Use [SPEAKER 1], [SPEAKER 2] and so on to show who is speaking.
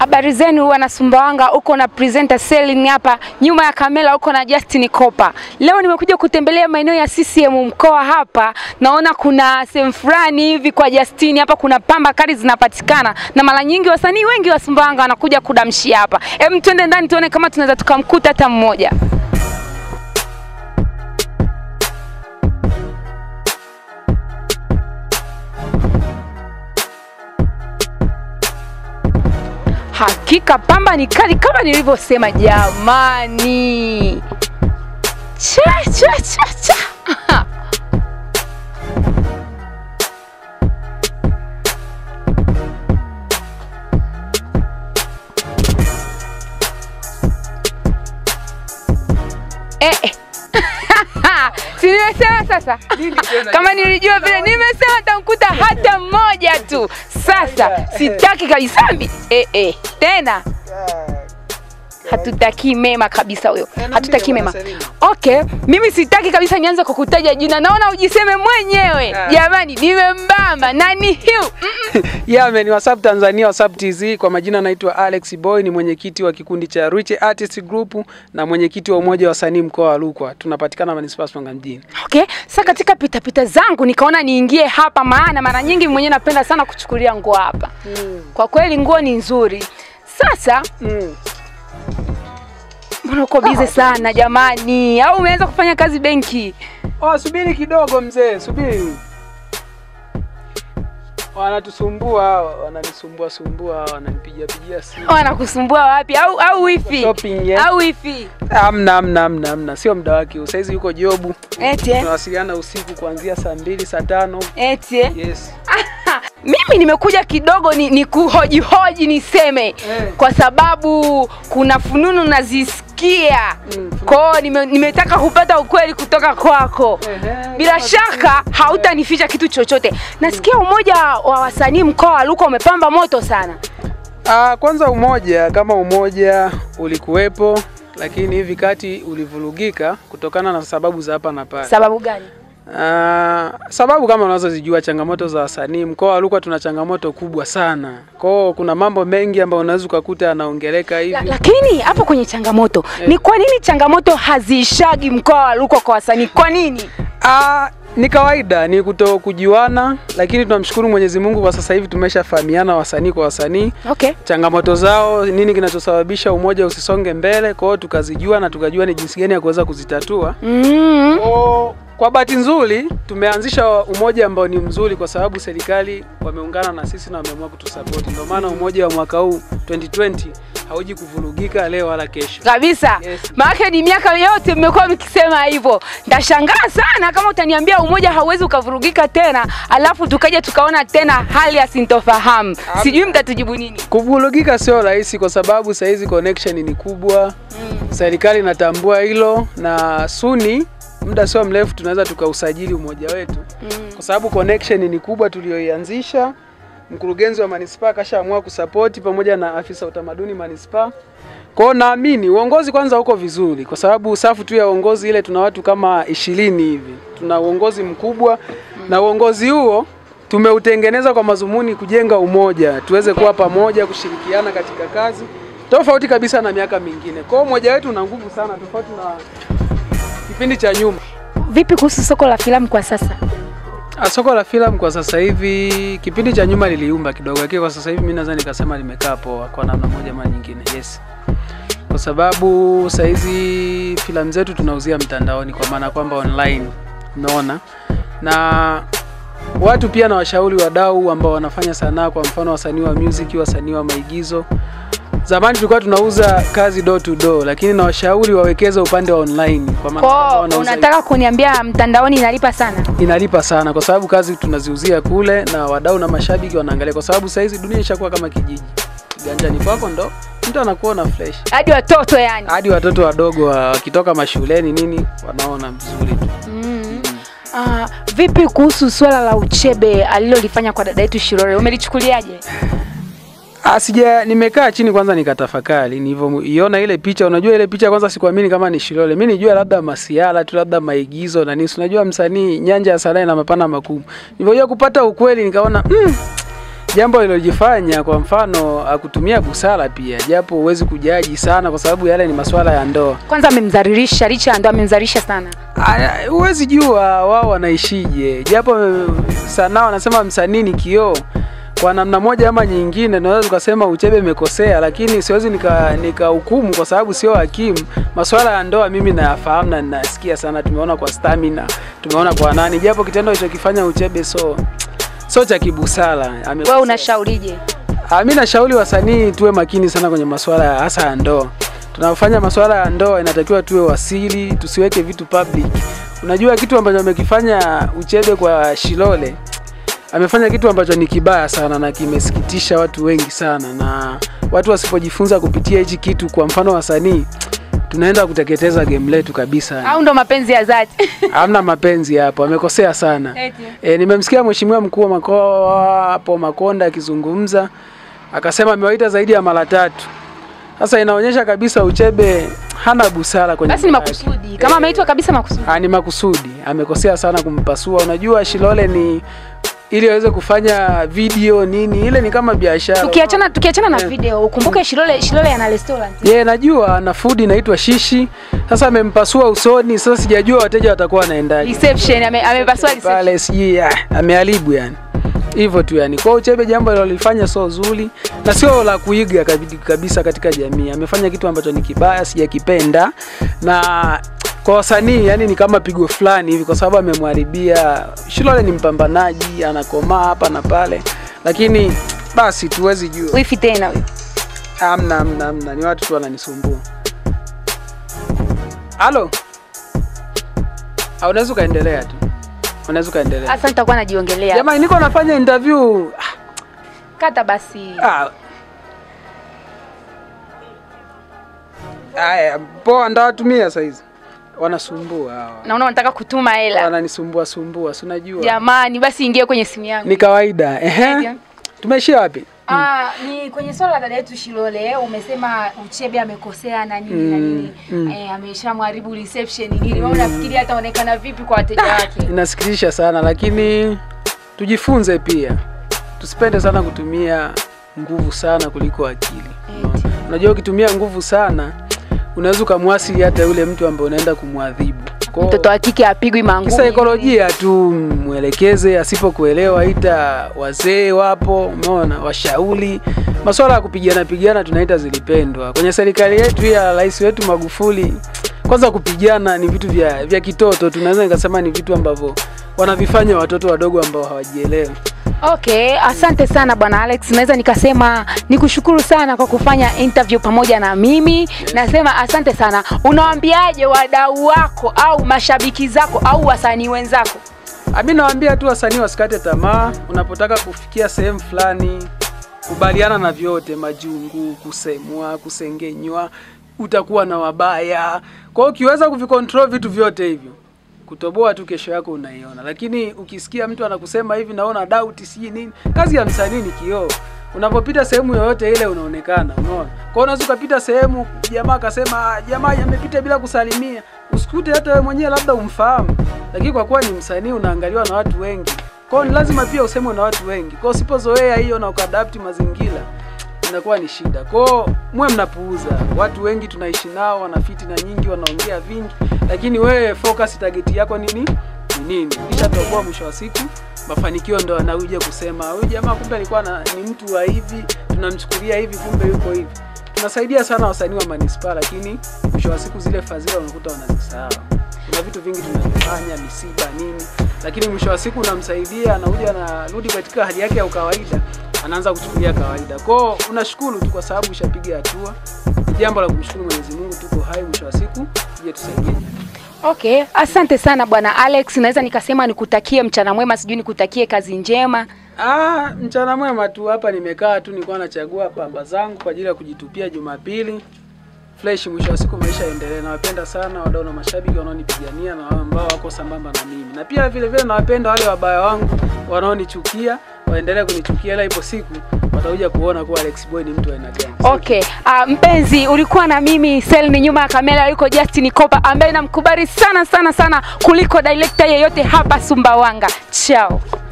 [SPEAKER 1] Habari zenu wana Sumbawanga, uko na presenter Selin hapa, nyuma ya kamera uko na Justin Kopa. Leo nimekuja kutembelea maeneo ya CCM mkoa hapa, naona kuna sehemu fulani hivi kwa Justin hapa kuna pamba kali zinapatikana, na mara nyingi wasanii wengi wa Sumbawanga wanakuja kudamshia hapa. Hem, twende ndani tuone kama tunaweza tukamkuta hata mmoja. Hakika pamba ni kali kama nilivyosema jamani. Cha cha cha cha. Eh, eh. Si nimesema sasa? Kama nilijua vile nimesema nitamkuta hata mmoja tu. Sasa sitaki kabisa mbi. Eh, eh. Tena hatutakii mema kabisa huyo, hatutakii mema. Okay, mimi sitaki kabisa nianze kukutaja jina, naona ujiseme mwenyewe. Jamani, nimembamba nani hiu?
[SPEAKER 2] Yeah, man, WhatsApp Tanzania, WhatsApp TZ. Kwa majina naitwa Alex Boy, ni mwenyekiti wa kikundi cha Rich Artist Group na mwenyekiti wa umoja wa wasanii mkoa wa Rukwa. Tunapatikana manispaa Sumbawanga mjini.
[SPEAKER 1] Okay, sasa katika pitapita zangu nikaona niingie hapa, maana mara nyingi mwenyewe napenda sana kuchukulia nguo hapa. Kwa kweli nguo ni nzuri. Sasa
[SPEAKER 2] Mm.
[SPEAKER 1] mbona uko bize sana jamani, au umeanza kufanya kazi benki?
[SPEAKER 2] Oh, subiri kidogo mzee, subiri. Wanatusumbua, hawa, wananisumbua sumbua, hawa, wananipigia pigia simu.
[SPEAKER 1] Wanakusumbua wapi? Au au wifi?
[SPEAKER 2] Shopping, yeah.
[SPEAKER 1] Au wifi?
[SPEAKER 2] Amna, amna, amna, amna, sio muda wake. huu. Saizi yuko jobu,
[SPEAKER 1] Eti eh?
[SPEAKER 2] tunawasiliana usiku kuanzia saa mbili, saa tano.
[SPEAKER 1] Eti eh?
[SPEAKER 2] Yes.
[SPEAKER 1] Mimi nimekuja kidogo ni, ni kuhojihoji niseme kwa sababu kuna fununu nazisikia
[SPEAKER 2] Mm,
[SPEAKER 1] kwao, nime, nimetaka kupata ukweli kutoka kwako.
[SPEAKER 2] Ehe,
[SPEAKER 1] Bila
[SPEAKER 2] kama
[SPEAKER 1] shaka hautanificha kitu chochote. Nasikia umoja wa wasanii mkoa wa Rukwa umepamba moto sana.
[SPEAKER 2] Ah, kwanza umoja kama umoja ulikuwepo, lakini hivi kati ulivurugika kutokana na sababu za hapa na pale.
[SPEAKER 1] Sababu gani?
[SPEAKER 2] Ah, sababu kama unazozijua changamoto za wasanii mkoa wa Rukwa tuna changamoto kubwa sana. Kwao kuna mambo mengi ambayo unaweza ukakuta yanaongeleka hivi.
[SPEAKER 1] La, lakini hapo kwenye changamoto ni kwa nini changamoto haziishagi mkoa wa Rukwa kwa wasanii? Kwa nini?
[SPEAKER 2] Ah, ni kawaida, ni kuto kujuana, lakini tunamshukuru Mwenyezi Mungu kwa sasa hivi tumeshafahamiana wasanii kwa wasanii
[SPEAKER 1] Okay.
[SPEAKER 2] changamoto zao, nini kinachosababisha umoja usisonge mbele. Kwa hiyo tukazijua na tukajua ni jinsi gani ya kuweza kuzitatua.
[SPEAKER 1] Mm.
[SPEAKER 2] O, kwa bahati nzuri tumeanzisha umoja ambao ni mzuri kwa sababu serikali wameungana na sisi na wameamua kutusapoti. Ndio maana umoja wa mwaka huu 2020 hauji kuvurugika leo wala kesho.
[SPEAKER 1] kabisa
[SPEAKER 2] Yes.
[SPEAKER 1] maana ni miaka yote mmekuwa mkisema hivyo. Ndashangaa sana kama utaniambia umoja hauwezi ukavurugika tena, alafu tukaja tukaona tena hali ya sintofahamu. Sijui mtatujibu nini.
[SPEAKER 2] Kuvurugika sio rahisi kwa sababu saa hizi connection ni kubwa. Serikali inatambua hilo na suni muda sio mrefu tunaweza tukausajili umoja wetu kwa sababu connection ni kubwa tulioianzisha. Mkurugenzi wa manispaa kashaamua kusapoti pamoja na afisa utamaduni manispaa. Kwa hiyo naamini uongozi kwanza uko vizuri, kwa sababu safu tu ya uongozi ile tuna watu kama ishirini hivi. Tuna uongozi mkubwa na uongozi huo tumeutengeneza kwa mazumuni kujenga umoja, tuweze kuwa pamoja, kushirikiana katika kazi tofauti kabisa na miaka mingine. Kwa hiyo umoja wetu una nguvu sana, tofauti na kipindi cha nyuma.
[SPEAKER 1] Vipi kuhusu soko la filamu kwa sasa?
[SPEAKER 2] Ah, Soko la filamu kwa sasa hivi, kipindi cha nyuma liliumba kidogo, lakini kwa sasa hivi mimi naweza nikasema limekaa poa kwa namna moja ama nyingine. Yes, kwa sababu saa hizi filamu zetu tunauzia mtandaoni, kwa maana kwamba online, umeona, na watu pia na washauri wadau ambao wanafanya sanaa, kwa mfano wasanii wa music, wasanii wa maigizo. Zamani tulikuwa tunauza kazi door to door, lakini na washauri wawekeze upande wa online, kwa maana kwamba
[SPEAKER 1] Kwa
[SPEAKER 2] wanauza
[SPEAKER 1] unataka kuniambia mtandaoni inalipa sana?
[SPEAKER 2] inalipa sana kwa sababu kazi tunaziuzia kule na wadau na mashabiki wanaangalia, kwa sababu saizi dunia ishakuwa kama kijiji. Kiganjani kwako ndo mtu anakuona fresh,
[SPEAKER 1] Hadi watoto yani.
[SPEAKER 2] hadi watoto wadogo wa- wakitoka mashuleni nini wanaona vizuri tu.
[SPEAKER 1] Mm. Ah, vipi kuhusu swala la uchebe alilolifanya kwa dada yetu Shirore, umelichukuliaje?
[SPEAKER 2] Ah, sija nimekaa chini kwanza nikatafakari nilivyoiona ile picha. Unajua ile picha kwanza sikuamini kama ni Shilole. Mimi nijua labda masiala tu labda maigizo na nini. Si Unajua msanii nyanja ya sanaa ina mapana makubwa. Nilivyojua kupata ukweli nikaona mm, jambo lilojifanya kwa mfano akutumia busara pia, japo huwezi kujaji sana, kwa sababu yale ni masuala ya ndoa.
[SPEAKER 1] Kwanza amemdhalilisha, licha ya ndoa amemdhalilisha sana.
[SPEAKER 2] Aya, Huwezi jua wao wanaishije, japo sanaa wanasema msanii ni kioo. Kwa namna moja ama nyingine, naweza tukasema Uchebe imekosea, lakini siwezi nika nikahukumu kwa sababu sio hakimu. Masuala ya ndoa mimi nayafahamu na ninasikia sana, tumeona kwa Stamina, tumeona kwa nani, japo kitendo alichokifanya Uchebe so sio cha kibusara. Amekosea.
[SPEAKER 1] Wewe unashaurije?
[SPEAKER 2] Ah, mi nashauri wasanii tuwe makini sana kwenye masuala ya hasa ya ndoa. Tunapofanya masuala ya ndoa inatakiwa tuwe wasiri, tusiweke vitu public. Unajua kitu ambacho amekifanya Uchebe kwa Shilole, amefanya kitu ambacho ni kibaya sana na kimesikitisha watu wengi sana, na watu wasipojifunza kupitia hichi kitu, kwa mfano wasanii, tunaenda kuteketeza game letu kabisa.
[SPEAKER 1] Au ndo mapenzi ya dhati?
[SPEAKER 2] Hamna mapenzi hapo, amekosea sana.
[SPEAKER 1] Eti.
[SPEAKER 2] E, nimemsikia mheshimiwa mkuu wa mkoa hapo Makonda akizungumza akasema amewaita zaidi ya mara tatu. Sasa inaonyesha kabisa Uchebe hana busara kwenye
[SPEAKER 1] Basi ni
[SPEAKER 2] mambo yake.
[SPEAKER 1] makusudi. Kama ameitwa kabisa makusudi.
[SPEAKER 2] Ah, ni makusudi, amekosea sana kumpasua. Unajua Shilole ni ili aweze kufanya video nini, ile ni kama biashara.
[SPEAKER 1] Tukiachana tukiachana na
[SPEAKER 2] Eh.
[SPEAKER 1] video, ukumbuke Shilole Shilole ana restaurant.
[SPEAKER 2] Ye, najua ana food inaitwa shishi. Sasa amempasua usoni, sasa sijajua wateja watakuwa wanaendaje.
[SPEAKER 1] Reception ame, amepasua reception.
[SPEAKER 2] pale sijui ah, ameharibu yani hivyo tu yani. Kwa hiyo Uchebe jambo alilofanya sio zuri na sio la kuiga kabi- kabisa katika jamii. Amefanya kitu ambacho ni kibaya, sijakipenda na kwa wasanii yani ni kama pigo fulani hivi, kwa sababu amemharibia. Shilole ni mpambanaji, anakomaa hapa na pale, lakini basi tuwezi jua.
[SPEAKER 1] Wifi tena huyo.
[SPEAKER 2] Amna, amna, amna, ni watu tu wananisumbua. Halo, Ah, unaweza ukaendelea tu, unaweza ukaendelea.
[SPEAKER 1] Sasa nitakuwa najiongelea.
[SPEAKER 2] Jamani, niko nafanya interview.
[SPEAKER 1] Kata basi.
[SPEAKER 2] Ah. Aya, poa ndawatumia saizi. Wanasumbua hawa.
[SPEAKER 1] Naona unataka kutuma hela.
[SPEAKER 2] Wananisumbua sumbua, si unajua.
[SPEAKER 1] Jamani, basi ingie kwenye simu yangu.
[SPEAKER 2] Ni kawaida. Ehe. Tumeishia wapi?
[SPEAKER 1] Ah, ni kwenye swala la dada yetu Shilole, umesema Uchebe amekosea na nini na nini.
[SPEAKER 2] mm.
[SPEAKER 1] Eh, ameshamharibu reception nini. Wewe unafikiri ataonekana vipi kwa wateja wake?
[SPEAKER 2] Inasikitisha sana lakini tujifunze pia. Tusipende sana kutumia nguvu sana kuliko akili.
[SPEAKER 1] Eti.
[SPEAKER 2] Unajua ukitumia nguvu sana unaweza ukamwasili hata yule mtu ambaye unaenda kumwadhibu. Kwa-
[SPEAKER 1] Mtoto wa kike apigwi mangumi.
[SPEAKER 2] kisaikolojia tu mwelekeze, asipokuelewa ita wazee wapo, umeona, washauri. Masuala ya kupigana pigana tunaita zilipendwa kwenye serikali yetu ya rais wetu Magufuli. Kwanza kupigana ni vitu vya, vya kitoto, tunaweza nikasema ni vitu ambavyo wanavifanya watoto wadogo ambao hawajielewi.
[SPEAKER 1] Okay, asante sana bwana Alex. Naweza nikasema nikushukuru sana kwa kufanya interview pamoja na mimi. Nasema asante sana. Unawaambiaje wadau wako au mashabiki zako au wasanii wenzako?
[SPEAKER 2] Ami nawaambia tu wasanii wasikate tamaa. Unapotaka kufikia sehemu fulani, kubaliana na vyote, majungu, kusemwa, kusengenywa, utakuwa na wabaya. Kwa hiyo ukiweza kuvicontrol vitu vyote hivyo, kutoboa tu kesho yako unaiona. Lakini ukisikia mtu anakusema hivi, naona doubt, sijui nini, kazi ya msanii ni kioo. Unapopita sehemu yoyote ile unaonekana, unaona. Kwa hiyo unaweza ukapita sehemu jamaa akasema "Ah, jamaa amepita bila kusalimia, usikute hata wewe mwenyewe labda umfahamu, lakini kwa kuwa ni msanii unaangaliwa na watu wengi, kwa hiyo ni lazima pia usemwe na watu wengi. Kwa hiyo usipozoea hiyo na ukaadapti mazingira inakuwa ni shida. Kwa hiyo muwe mnapuuza. Watu wengi tunaishi nao, wana fitina nyingi, wanaongea vingi, lakini wewe focus, target yako nini ni nini? Kisha toboa, mwisho wa siku mafanikio ndo anakuja kusema huyu jamaa kumbe alikuwa na, ni mtu wa hivi, tunamchukulia hivi, kumbe yuko hivi. Tunasaidia sana wasanii wa manispaa, lakini mwisho wa siku zile fadhila unakuta wanazisahau. Kuna vitu vingi tunavyofanya, misiba nini, lakini mwisho wa siku unamsaidia, anakuja anarudi katika hali yake ya ukawaida, anaanza kuchukulia kawaida. Kwao unashukuru tu kwa sababu ushapiga hatua. Ni jambo la kumshukuru Mwenyezi Mungu, tuko hai, mwisho wa siku tuje tusaidie jamii.
[SPEAKER 1] Okay, asante sana bwana Alex. Naweza nikasema nikutakie mchana mwema, sijui nikutakie kazi njema.
[SPEAKER 2] Ah, mchana mwema tu hapa nimekaa tu nilikuwa nachagua pamba zangu kwa ajili ya kujitupia Jumapili. Fresh mwisho wa siku maisha yaendelee. Nawapenda sana wadau na mashabiki wanaonipigania na wale ambao wako sambamba na mimi. Na pia vile vile nawapenda wale wabaya wangu wanaonichukia, waendelee kunichukia ila ipo siku watakuja kuona kuwa Alex Boy ni mtu wa aina gani.
[SPEAKER 1] Okay, uh, mpenzi ulikuwa na mimi Selmi, nyuma ya kamera yuko Justin Kopa ambaye namkubali sana sana sana kuliko director yeyote hapa Sumbawanga. Chao.